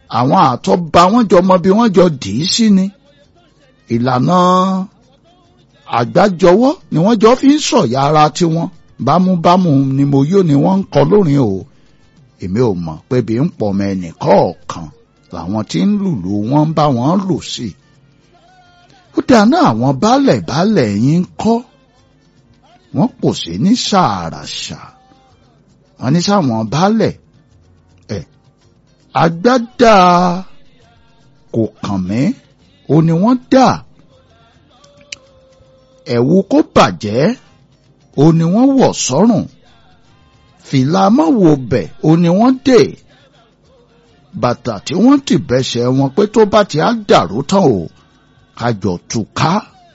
àwọn àtọ́ba wọn jọ mọ bí wọ́n jọ dì í sí ni ìlànà àgbájọwọ́ ni wọ́n jọ fi ń sọ̀yà ara tiwọn bámúbámú ni mo yó ni wọ́n ń kọ lórin o èmi ò mọ̀ pé bí ń pọ̀ mọ́ ẹnì kọ̀ọ̀kan làwọn tí ń lùlù wọn ń bá wọn lù sí. ó dáná àwọn baálẹ̀ baálẹ̀ yín ń kọ́ wọ́n pò sí ní ṣàràṣà wọ́n ní sáwọn baálẹ̀ ẹ̀ agbádá kò kàn mí ó ní wọ́n dà ẹ̀wù kó bàjẹ́ ó ní wọ́n wọ̀ sọ́rùn fìlà mọ́wò bẹ̀ ó ní wọ́n dè bàtà tí wọ́n ti bẹ́sẹ̀ wọn pé tó bá ti á dàrú tán o kájọ túká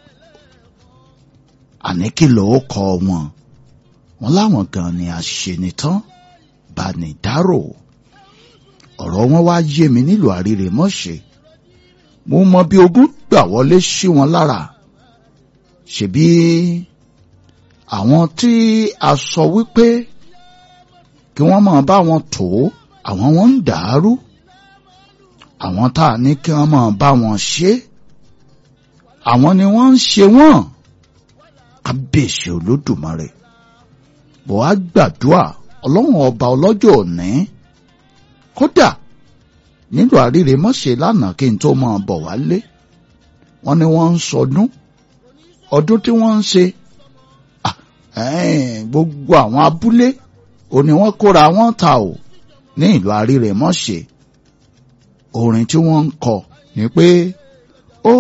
àní kí ló kọ wọn wọn láwọn gan ni àṣenitán bá ní dárò ọ̀rọ̀ wọn wá yé mi nílùú àríre mọ́ṣe mo mọ bí ogún gbà wọlé sí wọn lára ṣebí àwọn tí a sọ wípé kí wọ́n máa bá wọn tó àwọn wọn ń dàrú àwọn tá a ní kí wọ́n máa bá wọn ṣe àwọn ni wọ́n ń ṣe wọ́n kábíyèsí olódùmarè bó a gbàdúrà ọlọ́run ọba ọlọ́jọ́ òní kódà nílùú àríre mọ́ṣẹ́ lánàá kí n tó máa bọ̀ wálé wọ́n ní wọ́n ń sọdún ọdún tí wọ́n ń ṣe gbogbo àwọn abúlé òní wọ́n kóra wọn ta ò ní ìlú àríre mọ́ṣẹ́ orin tí wọ́n ń kọ ni pé